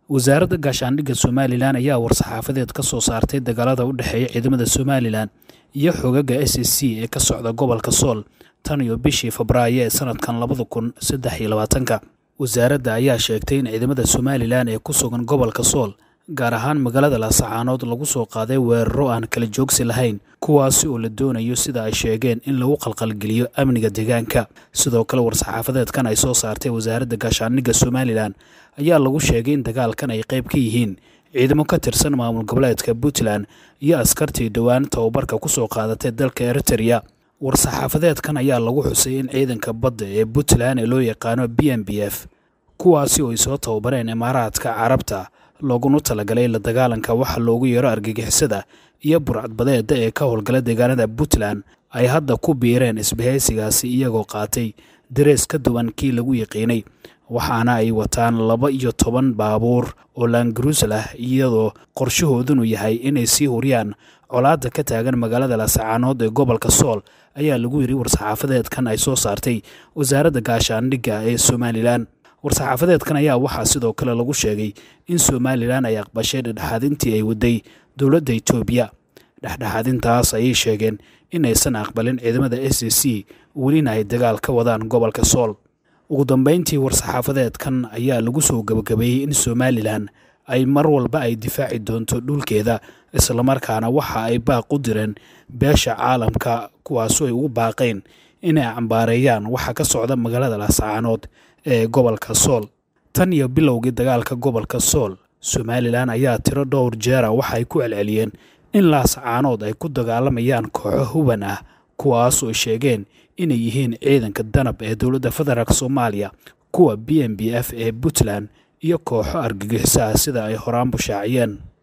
wasaaradda gaashaandhigga somalilan ayaa war-saxaafadeed ka soo saartay dagaalada u dhexeeya ciidamada somalilan iyo xogaga s c ee ka socda gobolka sool tan iyo bishii febraayo ee sanadkan labada kun saddex iyo labaatanka wasaaradda ayaa sheegtay in ciidamada somalilan ee ku sugan gobolka sool gaar ahaan magaalada laasacaanood lagu soo qaaday weeraro aan kala joogsi lahayn kuwaasi oo la doonayo sida ay sheegeen in lagu qalqalgeliyo amniga deegaanka sidoo kale war-saxaafadeedkan ay soo saartay wasaaradda gaashaandhigga somalilan ayaa lagu sheegay in dagaalkan ay qayb ka yihiin ciidamo ka tirsan maamul goboleedka puntland iyo askartii dhowaan tababarka ku soo qaadatay dalka eritereya war-saxaafadeedkan ayaa lagu xusay in ciidanka badda ee puntland ee loo yaqaano b m b f kuwaasi oo ay soo tababareen imaaraadka carabta looguna talagalay la dagaalanka waxa loogu yeero argagixisada iyo burcadbadeeda ee ka howlgala deegaanada puntland ay hadda ku biireen isbahaysigaasi iyagoo qaatay darees ka duwan kii lagu yaqiinay waxaana ay wataan laba iyo toban baabuur oo laangaruusal ah iyadoo qorshahoodunu yahay inay sii huriyaan colaadda ka taagan magaalada laasacaanood ee gobolka sool ayaa lagu yiri war-saxaafadeedkan ay soo saartay wasaaradda gaashaandhigga ee somalilan war-saxaafadeedkan ayaa waxaa sidoo kale lagu sheegay in somalilan ay aqbashay dhexdhexaadintii ay waday dowladda etoobiya dhexdhexaadintaas ayay sheegeen inaysan aqbalin ciidamada s c welina ay dagaal ka wadaan gobolka sool ugu dambeyntii war-saxaafadeedkan ayaa lagu soo gabagabeeyey in somalilan ay mar walba ay difaaci doonto dhulkeeda islamarkaana waxa ay baaq u direen beesha caalamka kuwaasoo ay ugu baaqeen inay cambaareeyaan waxa ka socda magaalada laasacaanood ee gobolka sool tan iyo bilowgii dagaalka gobolka sool somalilan ayaa tiro dhowr jeera waxa ay ku celceliyeen in laasacaanood ay ku dagaalamayaan kooxo huban ah kuwaasoo sheegeen inay yihiin ciidanka danab ee dowladda federaalk soomaaliya kuwa b m b f ee puntland iyo kooxo argagixiso ah sida ay horaan bushaaciyeen